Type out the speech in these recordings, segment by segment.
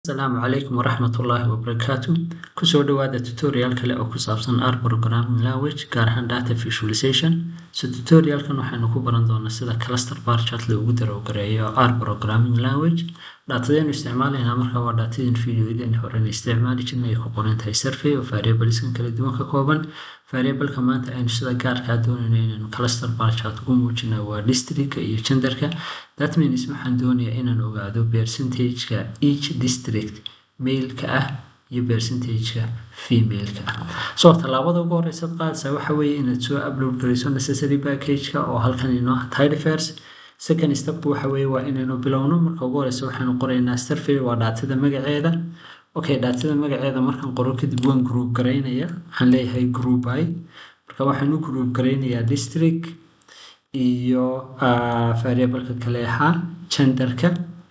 asalaamu calaykum waraxmat ullaahi wabarakaatu kusoo dhawaada tutorial kale oo ku saabsan r programming language gaar ahaan data visualization so tutorialkan waxaynu ku baran doonaa sida cluster bar chart loogu darowgareeyo r programming language dhaatadaynu isticmaalaynaa markaa waa dhaatadin videoyadeen horena isticmaali jirnay ay ku qoran tahay survey oo variableskan kala duwan ka kooban variableka maanta aynu sida gaarkaa doonayno inaynu cluster bar chart ugu muujina waa districtka iyo genderka that means waxaan doonayaa inaan ogaado percentageka each district mailka ah iyo percentageka femaleka ah so tallaabada ugu horeysa qaadaysa waxa weeye inaad soo upload garayso necessary packageka oo halkan inoo tidefers second step waxa weeye waa inaynu bilowno marka ugu horeysa waxaynu qoraynaa survey waa dhaatada magaceeda okay dhaatada magaceeda markaan qoro kadib waan group garaynaya waxaan leeyahay group i marka waxaan u group garaynayaa district iyo variableka kale ahaa genderka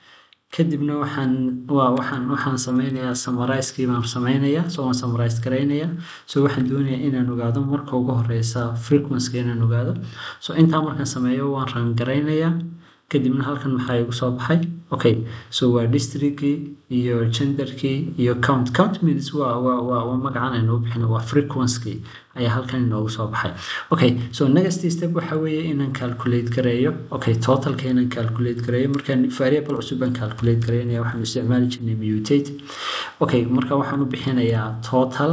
kadibna waxaan waa waxaan waxaan sameynayaa summarizekii baan sameynayaa so waan summarize garaynayaa so waxaan doonayaa inaan ogaado marka ugu horeysa frequencyga inaan ogaado so intaa markaan sameeyo waan ran garaynayaa kadibna halkan maxaa igu soo baxay okay so waa districtkii iyo genderkii iyo count count means waa waa waa waa magacan aynu u bixino waa frequency ayaa halkan inoogu soo baxay okay so next step waxa weeye inaan calculate gareeyo okay totalka inaan calculate gareeyo markaan variable cusub baan calculate gareynaya waxaan isticmaali jirnay mutate okay marka waxaan u bixinayaa total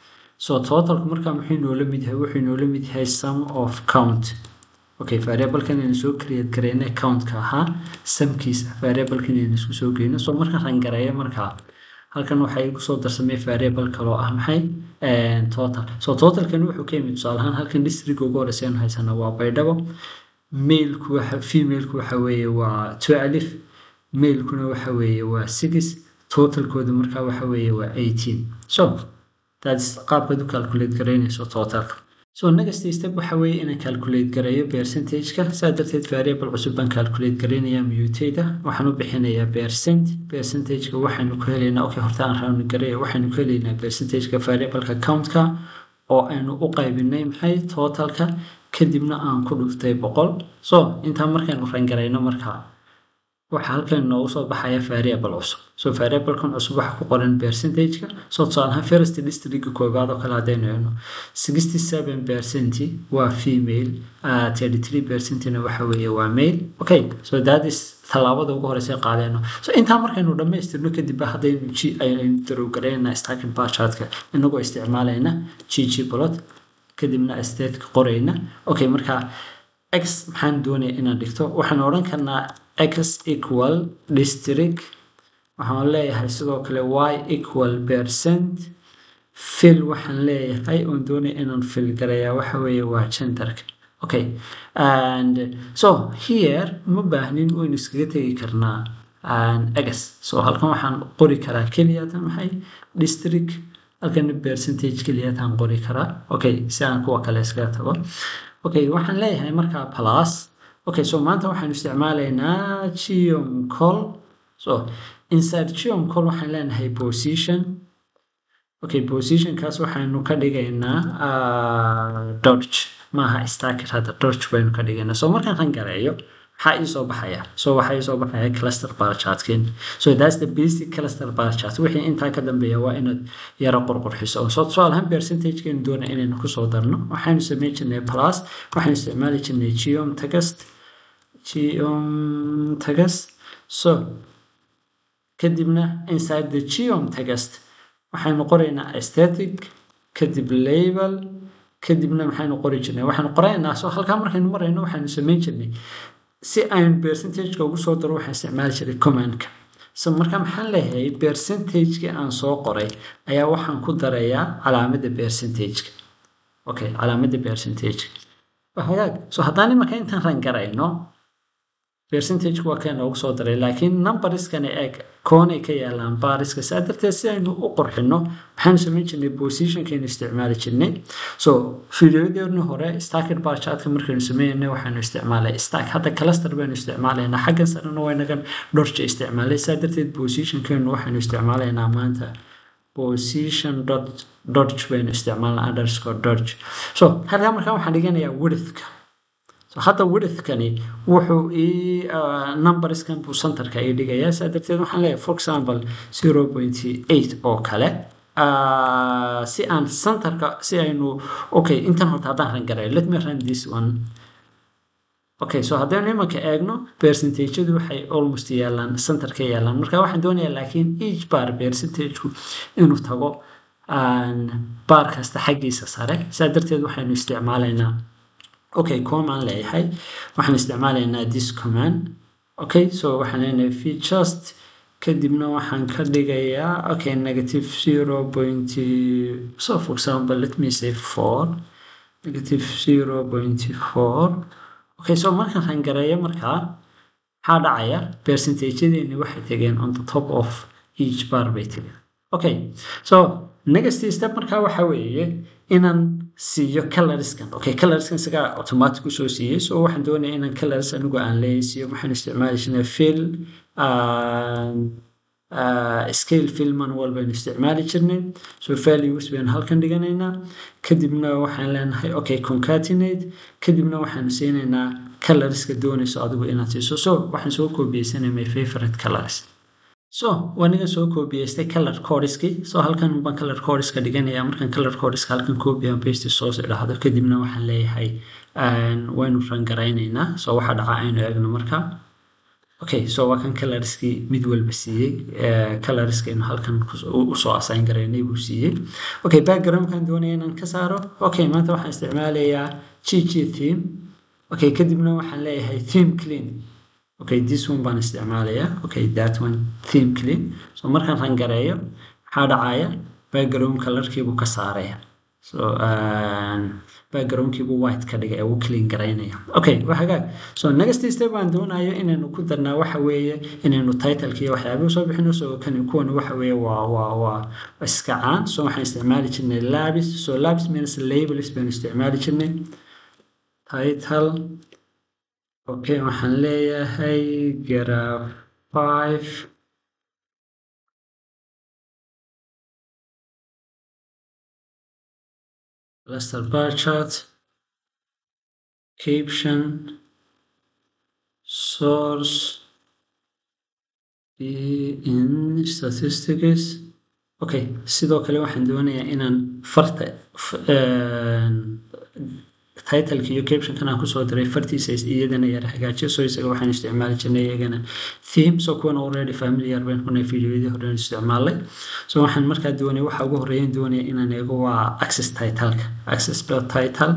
so totalku markaa muxuu inoola mid yahay wuxuu inoola mid yahay sum of count okay variablekan aynu soo create gareyna countka ahaa samkiisa variablekan aynu isku soo geyno so markaan rangareeyo markaa halkan waxaa igu soo darsamay variable kaloo ah maxay total so totalkan wuxuu ka yimid tusaale ahaan halkan district ugu horeysa aynu haysana waa baydhabo mailku waxa femaleku waxa weeye waa two alif mailkuna waxa weeye waa six totalkooda markaa waxa weeye waa eighteen so that's qaabkaad u calculate garaynayso totalka so next step waxa weeye inaan calculate gareeyo percentageka saa darteed variable cusub baan calculate garaynayaa mutate waxaan u bixinayaa percent percentageka waxaynu ku helaynaa okay horta aan round gareeyo waxaynu ku helaynaa percentageka variableka countka oo aynu u qaybinay maxay totalka kadibna aan ku dhuftay boqol so intaa markaynu rangarayno markaa waxaa halkan inoogu soo baxaya variable cusub so variablekan cusub waxa ku qoran percentageka so tusaalahaan first districtka koobaad oo kale haddaynu eegno sixty seven percent waa female thirty three percentna waxa weeye waa male okay so that is tallaabada ugu horeysa qaadeyno so intaa markaynu dhammaystirno kadib haddaynu g aynu darowgaraynaa stacking barchartka inagoo isticmaalayna g g plot kadibna stateka qorayna okay marka x maxaan doonaya inaan dhigto waxaan odhan karnaa x equal district waxaan leeyahay sidoo kale y equal percent fil waxaan leeyahay oon doonaya inaan fil garayaa waxa weeye waa genderka okay and so here ma baahnin waynu iskaga tegi karnaa x so halkan waxaan qori karaa keliyatan maxay district halkan percentage keliyatan qori karaa okay si aan kuwa kale iskaga tago okay waxaan leeyahay markaa plus okay so maanta waxaanu isticmaalaynaa geom call so inside geom call waxaan leenahay position okay positionkaas waxaynu ka dhigaynaa dodge maaha stacket hadda dodge baynu ka dhigaynaa so markaan ran gareeyo maxaa ii soo baxaya so waxaa ii soo baxaya cluster bar chartken so that's the basic cluster bar chart wixii intaa ka dambeeya waa inaad yaro qorqorxiso so tusaale ahaan percentagekeenu doona inaynu kusoo darno waxaynu sameyn jirnay plus waxaynu isticmaali jirnay geom tagast geom tagast so kadibna inside the geom tagast waxaynu qoraynaa aesthetic kadib label kadibna maxaynu qori jirnay waxaynu qoraynaa so halkaa markaynu marayno waxaynu sameyn jirnay si aynu percentageka ugu soo daro waxaan isticmaali jiray commandka so marka maxaan leeyahay percentagekii aan soo qoray ayaa waxaan ku darayaa calaamadda percentageka okay calaamadda percentageka hagaag so haddaan imarka intaan ran garayno percentageka waa ka inoogu soo daray laakiin numbariskana eeg koonay ka yaalaan baariska saa darteed si aynu u qorxino maxaanu samayn jirnay positionkaynu isticmaali jirnay so videoyadeenu hore stacket bar chartka markaynu sameynayna waxaanu isticmaalay stack hadda cluster baynu isticmaalaynaa xaggan sarena waynagan dhorja isticmaalay saa darteed positionkaynu waxaynu isticmaalaynaa maanta position dot dodge baynu isticmaalnaa underscore dodge so halkaa markaa waxaan dhiganayaa widthka so hadda widthkani wuxuu ii numberskan buu centerka ii dhigayaa saa darteed waxaan leeyahay for example zero point eight oo kale si aan centerka si aynu okay intan horta haddaan rangaray let me run this one okay so haddaynu imanka eegno percentageyadu waxay almost yaalaan centerka yaalaan marka waxaan doonayaa laakiin each bar percentageku inuu tago baar kasta xaggiisa sare saa darteed waxaynu isticmaalaynaa okay command leeyahay waxaan isticmaalaynaa this command okay so waxaan leenahay v just kadibna waxaan ka dhigayaa okay negative zero point so for example let me say four negative zero point four okay so markaan rangareeyo markaa maxaa dhacaya percentageyadeeni waxay tegeen on the top of each bar bay tegeen okay so next step markaa waxa weeye inaan siiyo colorskan okay colorskan isagaa automatic usoo siiyey so waxaan doonaya inaan colors anigu aan leeyahay siiyo waxaan isticmaali jirnay fill scale fill manual baynu isticmaali jirnay so values baynu halkan dhiganaynaa kadibna waxaan leenahay okay concatenate kadibna waxaanu siinaynaa colorska doonayso adigu inaad siiso so waxaan soo koobiyeysanay my favorite colors so waniga soo koobiyeystay color codiski so halkan baan color codiska dhiganaya markaan color codiska halkan copy and paste soo idhaahdo kadibna waxaan leeyahay waynu rangaraynaynaa so waxa dhaca aynu eegno marka okay so waa kan colorskii mid walba siiyey colorskaynu halkan usoo assign garaynay buu siiyey okay backgroundkan doonaya inaan ka saaro okay maanta waxaan isticmaalayaa gg theme okay kadibna waxaan leeyahay theme clean okay this one baan isticmaalayaa okay that one theme clean so markaan rangareeyo maxaa dhacaya background colorkiibuu ka saaraya so backgroundkiibuu white ka dhigay uu clean garaynaya okay waa hagaag so next step baan doonayo inaynu ku darnaa waxa weeye inaynu titleki iyo waxyaabihi soo bixino so kani kuwan waxa weeye waa waa waa iska caan so waxaan isticmaali jirnay labis so labis means labels baynu isticmaali jirnay title okay waxaan leeyahay graph five cluster bar chart caption source in statistics okay sidoo kale waxaan doonayaa inaan farta titleka iyo captionkan aan kusoo diray fartiisa iyadana yar hagaajiyo so isaga waxaan isticmaali jirnay iyagana theme so kuwan already familiar bayn kunay videoyadii hore isticmaalay so waxaan markaa doonaya waxa ugu horeeyan doonaya inaan eego waa access titleka access title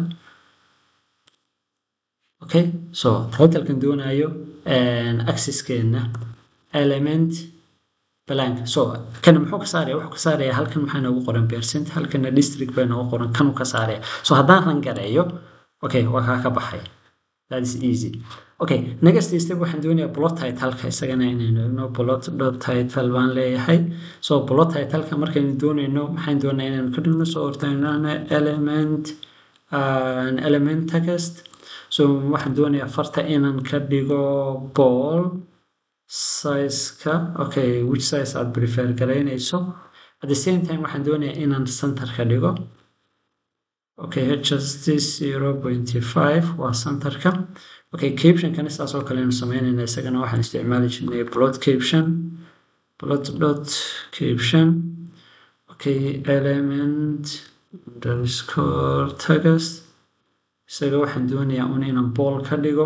okay so titlekan doonayo accesskeena element blank so kana muxuu ka saaraya wuxuu ka saaraya halkan maxaa noogu qoran percent halkana district baa noogu qoran kanuu ka saaraya so haddaan rangareeyo okay waa kaa ka baxay that is easy okay next step waxaan doonayaa plot titleka isagana inaynu eegno plot dot title baan leeyahay so plot titleka markaynu doonayno maxaan doonaa inaynu ka dhigno so hortaynana element element text so waxaan doonayaa farta inaan ka dhigo ball sizeka okay which size aad prefer garaynayso at the same time waxaan doonayaa inaan center ka dhigo okay hst zero point five waa centerka okay captionkana saas oo kale aynu sameynayna isagana waxaan isticmaali jirnay plot caption plot dot caption okay element underscore text isaga waxaan doonayaa un inaan ball ka dhigo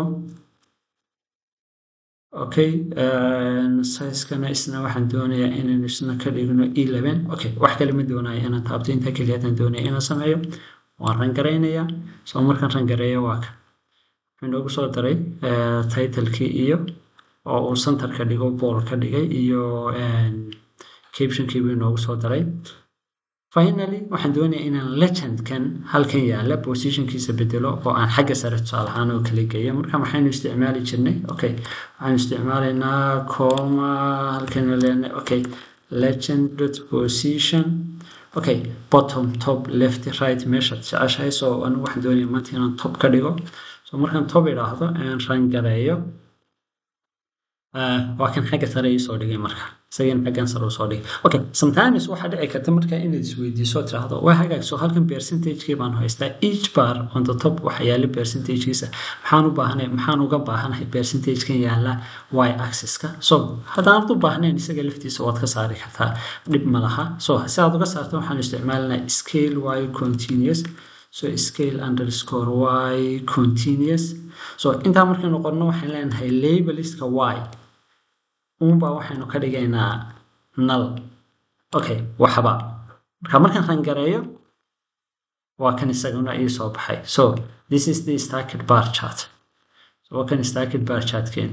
okay sizekana isna waxaan doonayaa inaynu isna ka dhigno eleven okay wax kale ma doonayo inaan taabto inta keliya haddaan doonaya inaan sameeyo waan rangaraynayaa soo markaan rangareeyo waa ka wuxuu inoogu soo daray titlekii iyo oo uu center ka dhigo ball ka dhigay iyo captionkii buu inoogu soo daray finally waxaan doonayaa inaan legendkan halkan yaala positionkiisa bedelo oo aan xagga sare tusaale ahaan oo kala geeyo marka maxaynu isticmaali jirnay okay waxaan isticmaalaynaa coma halkan leenahay okay legend dot position okay bottom top left right meeshaad jeceshahay so anigu waxaan doonaya maanta inaan top ka dhigo so markaan top idhaahdo aan rangareeyo waa kan xagga sare iisoo dhigay marka isagana xaggan sare usoo dhig okay sometimes waxaa dhici karta markaa inaad isweydiiso tiraahdo waa hagaagso halkan percentagekii baan haystaa each bar on the top waxa yaala percentagekiisa maxaan u baahanay maxaan uga baahanahay percentagekan yaala y axis-ka so haddaanad u baahnayn isaga laftiisa waad ka saari kartaa dhib ma laha so si aad uga saarto waxaan isticmaalanaa scale y continuous so scale underscore y continuous so intaa markaynu qorno waxaan leenahay labeliska y uunbaa waxaynu ka dhigaynaa nal okay waxba marka markaan rangareeyo waa kan isaguna ii soo baxay so this is the stacked bar chart so waa kan stacked bar chartkeen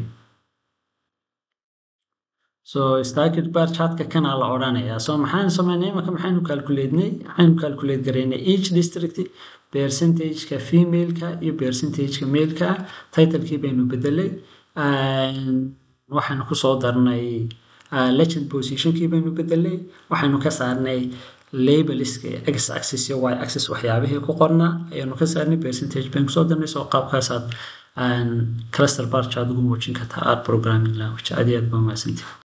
so stacked bar chartka kanaa la odhanayaa so maxaan sameynay imaka maxaynu calculatenay maxaynu calculate garaynay each district percentageka femaleka iyo percentageka maleka titlekii baynu bedelay waxaynu kusoo darnay legend positionkii baynu bedelay waxaynu ka saarnay labeliska x axis iyo y axis waxyaabihii ku qornaa ayaanu ka saarnay percentage baynu kusoo darnay soo qaabkaasaad cluster barch aad ugu muujin kartaa art programming language aad iyo aad baa mahadsantihi